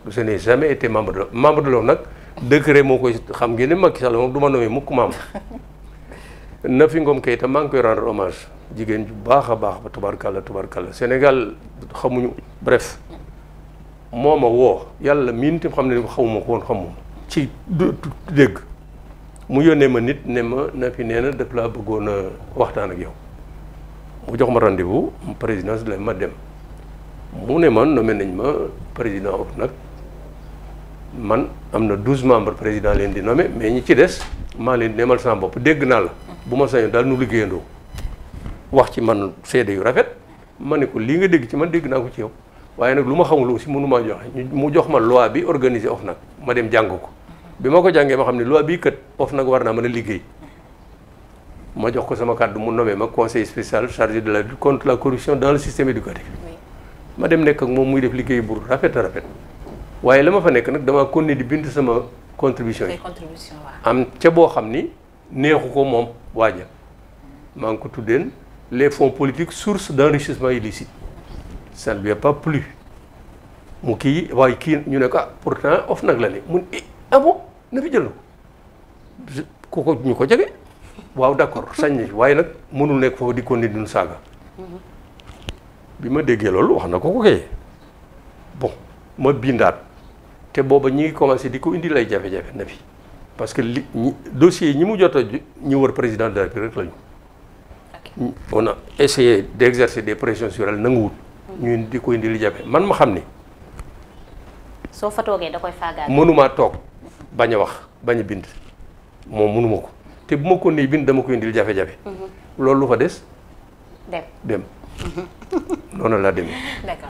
je n'ai jamais été membre de membre de l'OFNAC décret moo koy xam ngeen ne Macky Sall moom du ma nommé mukk membre Nafi Ngom Keïta maa ngi koy rendre hommage jigéen ju baax a baax ba tubarkalla tubarkalla Sénégal xamuñu bref moo ma woo yàlla miin tam xam ne xamuma ko woon xamuma ci dégg mu yónnee ma nit ne ma Nafi nee na daf laa bëggoon a waxtaan ak yow mu jox ma rendez-vous présidence la ma dem mu ne man nommé nañ ma président OFNAC man am na douze membres président leen di nommé mais ñi ci des maa leen di nemal sama bopp dégg naa la bu ma sañoon daal nu liggéeyandoo wax ci man seede yu rafet ma ne ko lii nga dégg ci man dégg naa ko ci yow waaye nag lu ma xamul aussi mënu maa joxe mu jox ma loi bi organiser OFNAC ma dem jàng ko bi ma ko jàngee ma xam ne loi bii kat OFNAC war naa mën a liggéey ma jox ko sama kàddu mu nommé ma conseil spécial chargé de la lutte contre la corruption dans le système éducatif ma dem nekk ak moom muy def liggéey bu rafet a rafet waaye la ma fa nekk nag damaa continuer di bind sama contribution yi am ca boo xam ni neexu ko moom waaja maa ngi ko tuddeen les fonds politiques source d'enrichissement illicite ça ne lui a pas plu mu kii waaye kii ñu ne ko ah pourtant OFNAC la ne mun ah bon na fi jël na ko ko ñu ko jege waaw d'accord sañ na waaye nag mënul nekk foofu di continuer di nu saaga bi ma déggee loolu wax na ko ko kay bon ma bindaat te booba ñi ngi commencé di ko indi lay jafe-jafe na fi parce que li ñi dossiers yi ñi mu jot a ñi wër président de la République rek lañu on a essayé d'exercer des pressions sur elle nanguwut ñu di ko indi li jafe man ma xam ni soo fa toogee da koy faagaat mënumaa toog bañ a wax bañ a bind moom mënuma ko te bu ma ko nee bind dama ko indil jafe-jafe loolu lu fa des dem dem noonu laa demee d'accord